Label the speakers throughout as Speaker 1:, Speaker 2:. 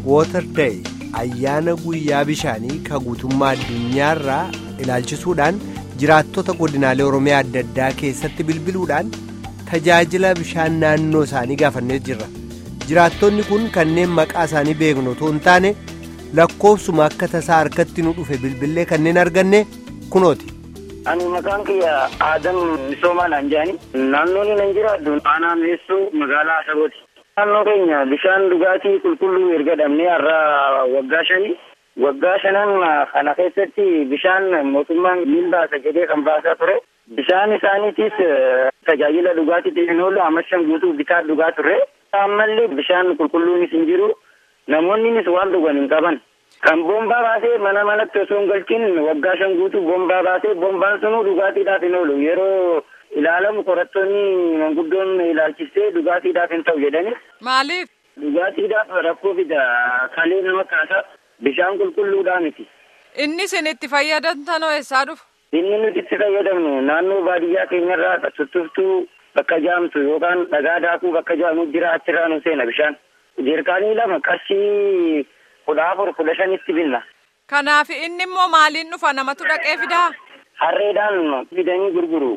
Speaker 1: Water Day ayyaana guyyaa bishaanii ka guutummaa addunyaarraa ilaalchisuudhaan jiraattota godinaalee Oromiyaa adda addaa keessatti bilbiluudhaan tajaajila bishaan naannoo isaanii gaafannee jirra. Jiraattonni kun kanneen maqaa isaanii beeknu otoo hin taane lakkoofsuma akka tasaa harkatti nu dhufe bilbilee kanneen arganne kunooti.
Speaker 2: Ani maqaan kiyya Aadam Misoomaa naan jedhani. Naannoon nan jiraadhu aanaa meessoo magaalaa Asabooti. Naannoo keenya bishaan dhugaatii qulqulluu erga dhabnee har'a waggaa shanii. Waggaa shanan kana keessatti bishaan mootummaan ni baasa jedhee kan baasaa ture. Bishaan isaaniitis tajaajila dhugaatiif hin oolu amma shan guutuu bitaa dhugaa turre. Ammallee bishaan qulqulluunis hin jiru. Namoonnis waan dhugan hin qaban. Kan boombaa baasee mana manatti osoo hin galchin waggaa shan guutuu boombaa baasee boombaan sunuu dhugaatiidhaaf hin oolu. Yeroo ilaalamu qorattoonni manguddoon ilaalchisee dhugaatiidhaaf hin ta'u jedhani.
Speaker 3: Maaliif?
Speaker 2: Dhugaatiidhaaf rakkoo fida kalee nama kaasa bishaan qulqulluudhaa miti.
Speaker 3: Inni isin itti fayyadamtan eessaa dhufu?
Speaker 2: Inni nuti itti fayyadamnu naannoo baadiyyaa keenyarraa tuttuftuu bakka jaamtu yookaan dhagaa daakuu bakka jaamu jira achirraa nu seena bishaan. Jeerkaanii lama qarshii kudha afur kudha shanitti binna.
Speaker 3: Kanaaf inni immoo maaliin dhufa namatu dhaqee fidaa?
Speaker 2: Harreedhaan fidanii gurguru.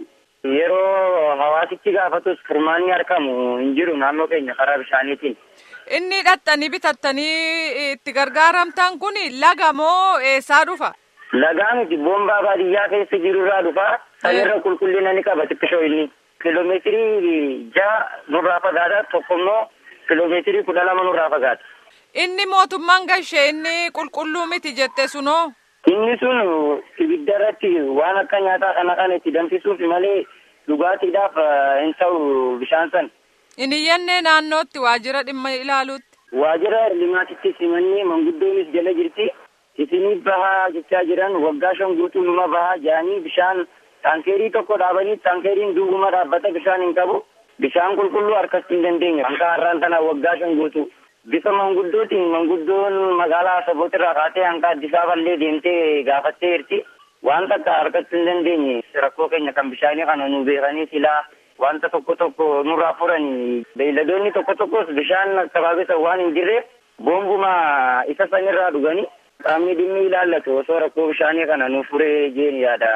Speaker 2: Yeroo hawaasichi gaafatus furmaanni argamu hin jiru naannoo keenya karaa bishaaniitiin.
Speaker 3: Inni dhattanii bitattanii itti gargaaramtan kun laga moo eessaa dhufa?
Speaker 2: Lagaa miti boombaa baadiyyaa keessa jirurraa dhufa. Sanirra qulqullina ni qaba xiqqishoo inni. Kiloomeetirii ja'a nurraa fagaata tokkommoo kiloomeetirii kudha lama nurraa fagaata.
Speaker 3: Inni mootummaan gashee inni qulqulluu miti jette sunoo?
Speaker 2: Inni sun ibidda irratti waan akka nyaataa kana kan itti danfisuuf malee dhugaatiidhaaf hin ta'u bishaan san.
Speaker 3: Inni iyyannee naannootti waajjira dhimma ilaaluutti.
Speaker 2: Waajjira limaatitti simannee manguddoonis jala jirti. Isinii bahaa jechaa jiran waggaa shan guutuu numa bahaa jedhanii bishaan taankeerii tokko dhaabanii taankeeriin duubuma dhaabbata bishaan hin qabu. Bishaan qulqulluu harkatti hin dandeenye. Akka har'aan tana waggaa shan guutuu. Bifa manguddootiin manguddoon magaalaa Asaboot irraa kaatee hanga Addis Aballee deemtee gaafattee jirti. Waan takka harkatti hin dandeenye. Rakkoo keenya kan bishaanii kana nu beekanii silaa wanta tokko tokko nurraa furanii. Beeyladoonni tokko tokkos bishaan akkabaabisa waan hin jirreef boombuma isa sanirraa dhuganii. Qaamni dhimmi ilaallatu osoo rakkoo bishaanii kana nu furee jeen yaada.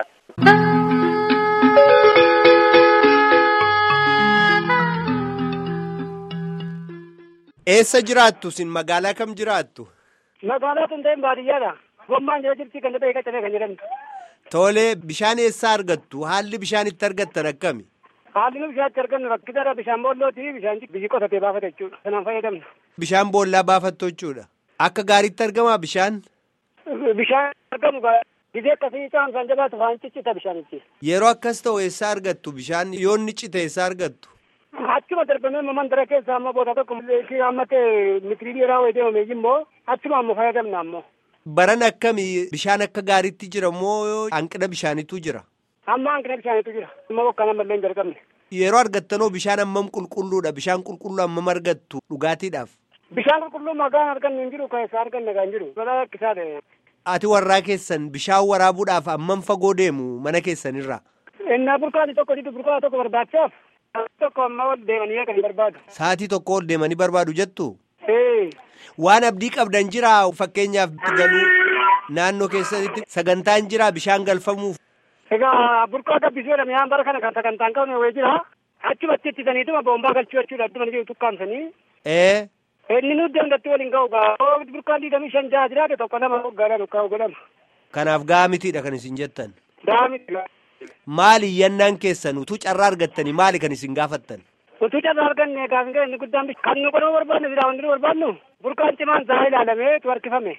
Speaker 1: Eessa jiraattu sin magaalaa kam jiraattu?
Speaker 4: Magaalaa tun ta'in baadiyyaadha. Gommaan jala jirti kan ta'e qaccabee kan jedhamtu.
Speaker 1: Tolee bishaan eessaa argattu? Haalli bishaan itti argattan akkami?
Speaker 4: Haalli nu bishaan itti argannu rakkisaadha bishaan boollooti bishaan biyyi qotatee baafata jechuudha. Sanaan fayyadamna.
Speaker 1: Bishaan boollaa baafattu jechuudha. Akka gaariitti argamaa bishaan?
Speaker 4: Bishaan argamu gizee akkasii caamsaan jabaatu faan ciccita bishaanichi.
Speaker 1: Yeroo akkas ta'u eessaa argattu bishaan yoo inni cite eessaa argattu?
Speaker 4: Achuma darbamee mandara keessa amma boota tokko amma ta'e mitirii dheeraa wayii deemame immoo achuma ammoo fayyadamna ammoo.
Speaker 1: Baran akkamii bishaan akka gaariitti jira moo hanqina bishaanitu jira?
Speaker 4: Amma hanqina bishaanitu jira. Amma bokkaan ammallee hin jalqabne.
Speaker 1: Yeroo argattanoo bishaan hammam qulqulluudha? Bishaan qulqulluu hammam argattu dhugaatiidhaaf?
Speaker 4: Bishaan qulqulluu maqaan argannu hin jiru keessaa arganne kan jiru. Balaa rakkisaa ta'e.
Speaker 1: Ati warraa keessan bishaan waraabuudhaaf hammam fagoo deemu mana keessanirraa?
Speaker 4: Innaa burqaati tokko jiru burqaa tokko barbaachaaf. Tokko amma ol deemanii kan barbaadu.
Speaker 1: Sa'aatii tokko ol deemanii barbaadu jettu?
Speaker 4: Ee.
Speaker 1: Waan abdii qabdan jiraa fakkeenyaaf galuu naannoo keessatti sagantaan jiraa bishaan galfamuuf.
Speaker 4: Egaa burqaa gabbisuu jedhame yaan bara kana kan sagantaan qabne wayii jira. Achumatti ittitaniituma boombaa galchuu jechuudha adduma jiru tukkaamsanii.
Speaker 1: Ee.
Speaker 4: Inni nuti dandatti waliin ga'u gaa burqaan diidamii shan jaha jiraate tokko nama hoggaadhaan ukkaa godhama.
Speaker 1: Kanaaf ga'a mitiidha kan isin jettan.
Speaker 4: Ga'a miti.
Speaker 1: Maali iyyannaan keessan utuu carraa argattanii maali kan isin gaafattan?
Speaker 4: Utuu carraa arganne gaafin gara inni guddaan kan nu godhuu barbaanne biraa wanti nu barbaannu burqaan cimaan isaa ilaalamee tu harkifame.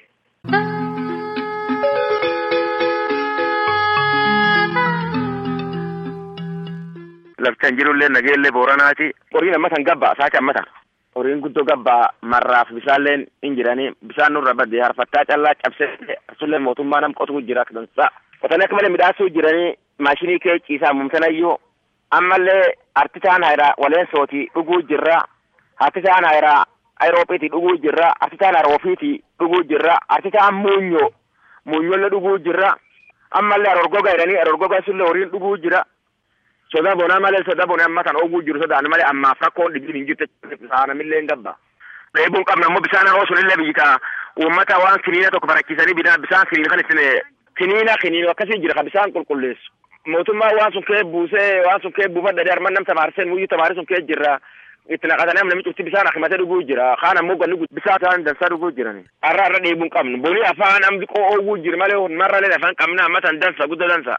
Speaker 5: Laftan jirullee nageellee booranaati. Horiin ammatan gabbaa saati ammatan. Horiin guddoo gabbaa marraaf bishaanleen hin jiranii bishaan nurra badee harfattaa callaa cabsee asullee mootummaa nam qotuu jira dansaa. Qotanii akka malee midhaasuu jiranii maashinii kee ciisaa mumtanayyuu ammallee artisaan hayraa waleen sootii dhuguu jirra. Artisaan hayraa ayiroopiitii dhuguu jirra. Artisaan aroofiitii dhuguu jirra. Artisaan muunyoo muunyollee dhuguu jirra. Ammallee arorgoga jedhanii arorgoga sullee horiin dhuguu jira. soda bonaa malee soda bonaa amma kan oguu jiru sodaan malee ammaaf rakkoon dhibiin hin jirte saanamillee hin gabba. dheebuun qabna ammoo bishaan haroo sunillee biyyi kaa uummata waan kiniina tokko barachiisanii bidaan bishaan kiniina kan ittiin kiniina kiniina akkasii jira ka bishaan qulqulleessu. Mootummaan waan sun kee buusee waan sun kee buufadha arman nam tamaarseen muyyuu tamaarii sun kee jirra. itti naqatanii amma namichi bishaan akimatee dhuguu jira kaan ammoo ganni bishaan isaan dansaa dhuguu jirani har'a har'a dheebuun qabnu boni afaan ambi qo'oowwuu jira malee marra leen afaan qabna amma tan dansa guddaa dansa.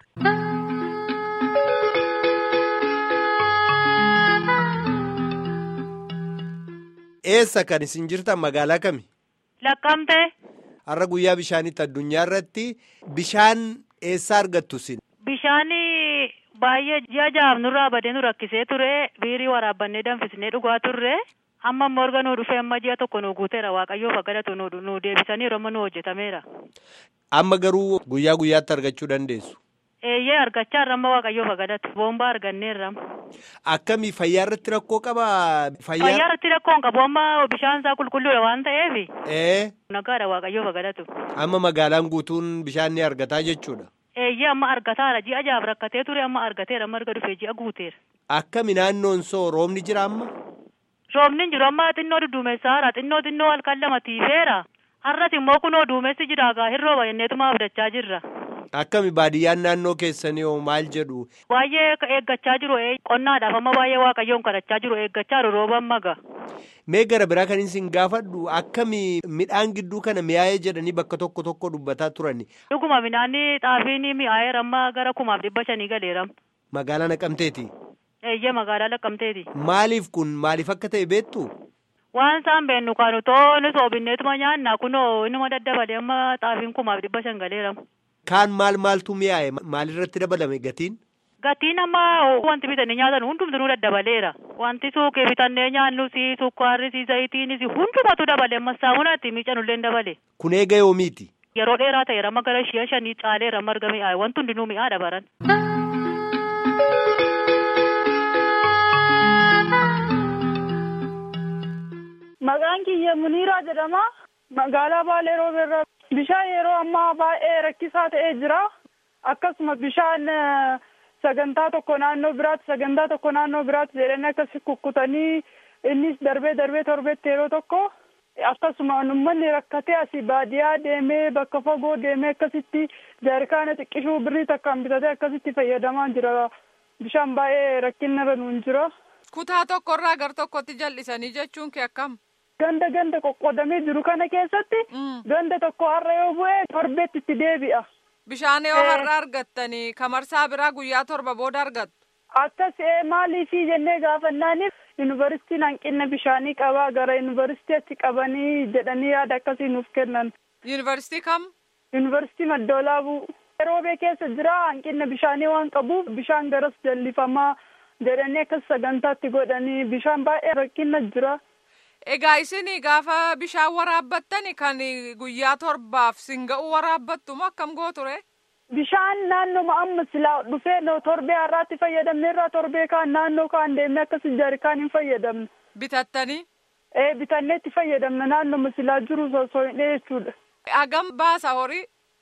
Speaker 1: Eessa kan isin jirtan magaalaa kami?
Speaker 6: Laqqamtee.
Speaker 1: Har'a guyyaa bishaanitti addunyaa irratti bishaan eessaa argattu isin?
Speaker 6: Bishaan baay'ee ji'a jahaaf nurraa badee nu rakkisee ture biirii waraabbannee danfisnee dhugaa turre amma immoo erga nuu dhufee amma ji'a tokko nu guuteera waaqayyoof galatu nu deebisanii amma nu hojjetameera.
Speaker 1: Amma garuu guyyaa guyyaatti argachuu dandeessu.
Speaker 6: Eeyyee argachaa irra amma waaqayyoof galatu boombaa arganneerra.
Speaker 1: Akkamii fayyaa irratti rakkoo qabaa?
Speaker 6: Fayyaa irratti rakkoo hin qabu amma bishaan isaa qulqulluudha waan ta'eef.
Speaker 1: Ee.
Speaker 6: Nagaadha waaqayyoof galatu.
Speaker 1: Amma magaalaan guutuun bishaan ni argataa jechuudha.
Speaker 6: Eeyyee amma argataara ji'a jahaaf rakkatee ture amma argateera amma erga dhufee ji'a guuteera.
Speaker 1: Akkami naannoon soo roobni jira amma?
Speaker 6: Roobni hin jiru amma xinnoo dudduumessaara xinnoo xinnoo halkan lama tiifeera. Har'as immoo kunoo duumessi jira gaa hin rooba jenneetuma abdachaa jirra.
Speaker 1: Akkami baadiyyaan naannoo keessanii hoo maal jedhu?
Speaker 6: Baay'ee eeggachaa jiru qonnaadhaaf amma baay'ee waaqayyoon kadhachaa jiru eeggachaa jiru rooba amma gaa.
Speaker 1: Mee gara biraa kan isin gaafadhu akkami midhaan gidduu kana mi'aayee jedhanii bakka tokko tokko dubbataa turani.
Speaker 6: Dhuguma midhaanni xaafiin mi'aayeera amma gara kumaaf dhibba shanii galeera.
Speaker 1: Magaalaa Naqamteeti.
Speaker 6: Eeyyee magaalaa Naqamteeti.
Speaker 1: Maaliif kun maaliif akka ta'e beektu?
Speaker 6: Waan isaan beennu kan utoo ni soobinneetuma nyaanna kunoo inuma daddabalee amma xaafiin kumaaf dhibba shan galeera.
Speaker 1: Kaan maal maaltu mi'aaye maalirratti dabalame gatiin?
Speaker 6: Gatiin amma wanti bitannee nyaatan hundumtuu daddabaleera. Wanti suuqii bitannee nyaannu si sukkaarri si zayitiinis hundumatu dabale amma saamunatti miiccanullee dabale.
Speaker 1: Kun eega yoomiiti?
Speaker 6: Yeroo dheeraa ta'eera amma gara shi'a shanii caaleera amma arga mi'aaye wanti hundinuu mi'aadha baran.
Speaker 7: Maqaan kiyya Muniiraa jedhama. Magaalaa Baalee Roobeerraa bishaan yeroo ammaa baay'ee rakkisaa ta'ee jira. Akkasuma bishaan sagantaa tokko naannoo biraatti sagantaa tokko naannoo biraatti jedhanii akkasi kukkutanii innis darbee darbee torbeetti yeroo tokko akkasuma uummanni rakkatee asii baadiyyaa deemee bakka fagoo deemee akkasitti jaarkaana xiqqishuu birrii takkaan bitatee akkasitti fayyadamaa jira. Bishaan baay'ee rakkinarra nuun jira.
Speaker 3: Kutaa tokkorraa gar tokkotti jal'isanii jechuun kee akkam?
Speaker 7: Ganda ganda qoqqoodamee jiru kana keessatti ganda tokko har'a yoo bu'e torbeetti itti deebi'a.
Speaker 3: Bishaan yoo har'a argattanii kamarsaa biraa guyyaa torba booda argattu.
Speaker 7: Akkas maaliifii jennee gaafannaaniif yuunivarsiitiin hanqina bishaanii qabaa gara yuunivarsiitiitti qabanii jedhanii yaada akkasii nuuf kennan.
Speaker 3: Yuunivarsiitii kam?
Speaker 7: Yuunivarsiitii Maddoolaabuu. Roobee keessa jira hanqina bishaanii waan qabuuf bishaan garas jallifamaa jedhanii akkas sagantaatti godhanii bishaan baay'ee rakkina jira.
Speaker 3: Egaa isin gaafa bishaan waraabbattani kan guyyaa torbaaf singa'uu waraabbattu moo akkam gooture?
Speaker 7: Bishaan naannoo amma silaa dhufee torbee har'aatti fayyadamne irraa torbee kaan naannoo kaan deemnee akkasii jaarikaan hin fayyadamne.
Speaker 3: Bitattanii?
Speaker 7: Ee bitannee itti fayyadamne naannoo silaa jiru osoo hin jechuudha.
Speaker 3: Hagam baasa horii?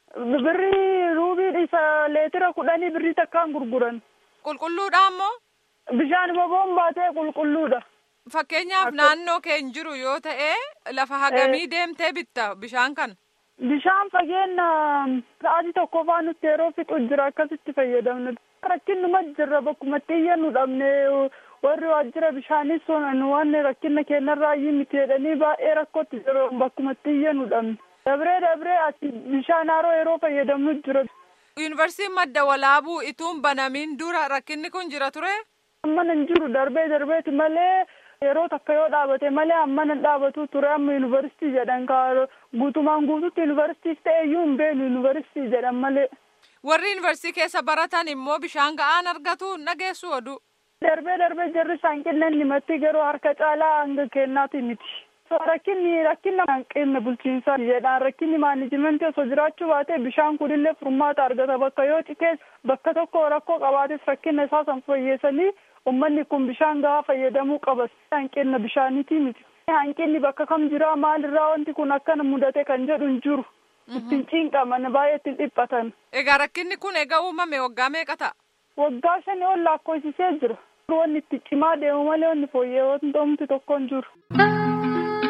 Speaker 7: Birrii ruubii isa leetira kudhanii birrii takkaan gurguran.
Speaker 3: Qulqulluudha ammoo?
Speaker 7: Bishaan boboon baatee qulqulluudha.
Speaker 3: Fakkeenyaaf naannoo keen jiru yoo ta'e lafa hagamii deemtee bitta bishaan kana?
Speaker 7: Bishaan fageenya sa'aatii tokko faa nutti yeroo fixu jira akkasitti fayyadamne. Rakkinnuma jirra bakkuma xiyya nu dhabne warri waajjira bishaanis sonan waan rakkina keenyarraa iyyuu miti jedhanii baay'ee rakkootti jiru bakkuma xiyya nu dhabne. Dabree dabree ati bishaan haroo yeroo fayyadamnu jira.
Speaker 3: Yuunivarsiitiin madda walaabuu ituun banamiin dura rakkinni kun jira ture?
Speaker 7: Amma hin jiru darbee darbeeti malee. yeroo takka yoo dhaabate malee amma nan dhaabatu ture amma yuunivarsiitii jedhan ka guutumaan guututti yuunivarsiitiif ta'e iyyuu hin beenu yuunivarsiitii jedhan malee.
Speaker 3: Warri yuunivarsiitii keessa baratan immoo bishaan ga'aan argatu nageessu oduu.
Speaker 7: Darbee darbee jarri hanqinna himatti garuu harka caalaa hanga kennaati miti. Rakkinni rakkina hanqinna bulchiinsaa jedhaan rakkinni maanijimentii osoo jiraachuu baate bishaan kunillee furmaata argata bakka yoo citees bakka tokko rakkoo qabaates rakkina isaa san fayyeessanii ummanni kun bishaan gahaa fayyadamuu qaba hanqinna bishaaniiti miti. Hanqinni bakka kam jira maalirraa wanti kun akkana mudate kan jedhu hin jiru. Ittiin cinqaman baay'ee ittiin dhiphatan.
Speaker 3: Egaa rakkinni kun egaa uumame waggaa meeqa ta'a?
Speaker 7: Waggaa shanii ol lakkoofsisee jira. Wanni itti cimaa deemu malee wanni fooyyee wanti tokko hin jiru.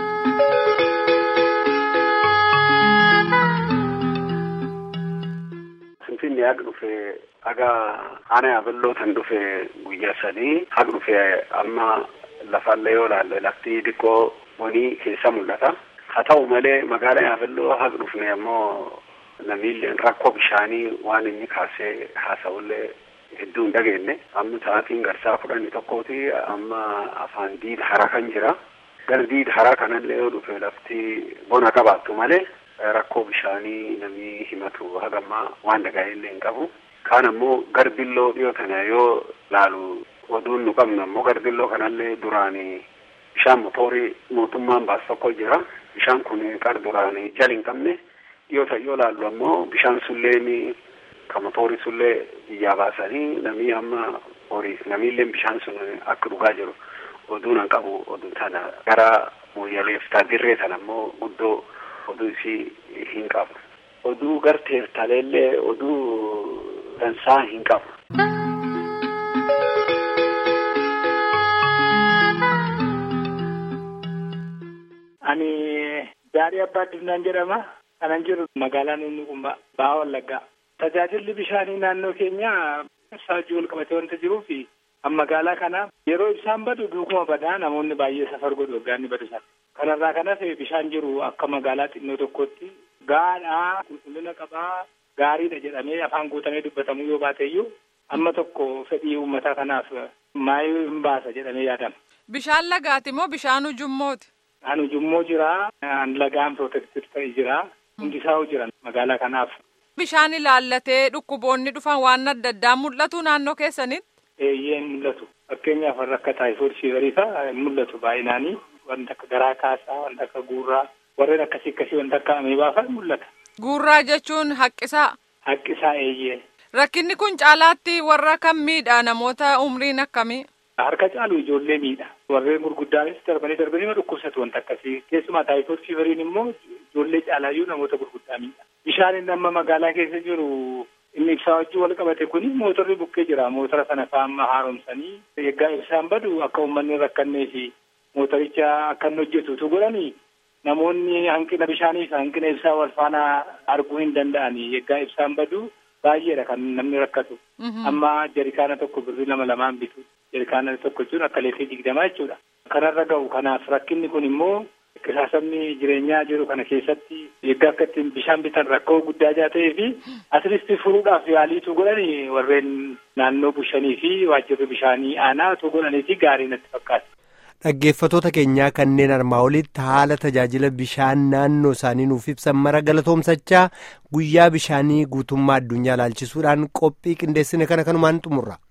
Speaker 8: Finfinnee haqa dhufee haga ana yaabelloo tan dhufee guyyaa sadii haqa dhufee amma lafaallee yoo laalle lafti xiqqoo bonii keessa mul'ata. Haa ta'u malee magaalaa yaabelloo haqa dhufne ammoo namiilleen rakkoo bishaanii waan inni kaasee haasa'ullee hedduu hin dhageenye. Amma sa'aatiin garsaa kudhanii tokkooti amma afaan diida hara kan jira. Gara diida haraa kanallee yoo dhufe lafti bona qabaattu malee rakkoo bishaanii namni himatu hagammaa waan dhaga'ellee hin qabu. Kaan ammoo garbilloo dhiyoo tana yoo laalu oduun nu qabnu ammoo garbilloo kanallee duraanii bishaan motoorii mootummaan baasu tokko jira. Bishaan kun qar duraanii jala hin qabne dhiyoo ta'e yoo laallu ammoo bishaan sullee ka motoorii sullee biyyaa baasanii namni amma horiif namiillee bishaan sun akka dhugaa jiru oduun hin qabu oduu tana gara mooyyaleef taadirree tana ammoo guddoo oduu isii hin qabu. Oduu garteef taleellee oduu dansaa hin qabu.
Speaker 9: Ani Jaarii Abbaa Addunyaa jedhama. Kanan jiru magaalaa Nunnuqummaa Bahaa Wallaggaa. Tajaajilli bishaanii naannoo keenyaa saajii wal qabatee wanta jiruuf magaalaa kana yeroo ibsaan badu duukuma badaa namoonni baay'ee safar godhu waggaa inni badu sana. Kanarraa kanas bishaan jiru akka magaalaa xinnoo tokkotti gaadhaa qulqullina qabaa gaariidha jedhamee afaan guutamee dubbatamuu yoo baateeyyuu amma tokko fedhii uummataa kanaaf maayii hin baasa jedhamee yaadama.
Speaker 3: Bishaan lagaati moo bishaan ujummooti?
Speaker 9: An ujummoo jira, an lagaan protected ta'e jira, hundisaa jira magaalaa kanaaf.
Speaker 3: Bishaan ilaallatee dhukkuboonni dhufan waan adda addaa mul'atu naannoo keessanitti?
Speaker 9: Eeyyee hin mul'atu. Fakkeenyaaf warra akka taayifood fiivarii fa'a hin mul'atu baay'inaanii. Wanta akka garaa kaasaa, wanta akka guurraa, warreen akkasii akkasii wanta akka ameebaa fa'a mul'ata.
Speaker 3: Guurraa jechuun haqqisaa?
Speaker 9: Haqqisaa eeyyee.
Speaker 3: Rakkinni kun caalaatti warra kam miidha namoota umriin akkamii?
Speaker 9: Harka caalu ijoollee miidha. Warreen gurguddaanis darbanii darbanii dhukkubsatu wanta akkasii. Keessumaa taayifood fiivariin immoo ijoollee caalaayyuu namoota gurguddaa miidha. Bishaan inni amma magaalaa keessa jiru inni ibsaa wajjin wal qabate kuni mootorri bukkee jira. Mootora sana faama haaromsanii eeggaa ibsaan badu akka uummanni rakkannee fi mootoricha akka inni hojjetutu godhanii namoonni hanqina bishaanii fi hanqina ibsaa wal faana arguu hin danda'anii eeggaa ibsaan badu baay'eedha kan namni rakkatu. Amma jarikaana tokko birrii lama lamaan bitu. Jarikaana tokko jechuun akka leetii digdamaa jechuudha. Kanarra ga'u kanaaf rakkinni kun immoo qisaasamni jireenyaa jiru kana keessatti eeggaa akka ittiin bishaan bitan rakkoo guddaa jaa ta'ee fi asirratti furuudhaaf yaaliitu godhani warreen naannoo bushanii fi waajjirri bishaanii aanaa utuu godhanii fi gaarii natti fakkaata.
Speaker 1: Dhaggeeffatoota keenyaa kanneen armaa olitti haala tajaajila bishaan naannoo isaanii nuuf ibsan mara galatoomsachaa guyyaa bishaanii guutummaa addunyaa ilaalchisuudhaan qophii qindeessine kana kanumaan xumurra.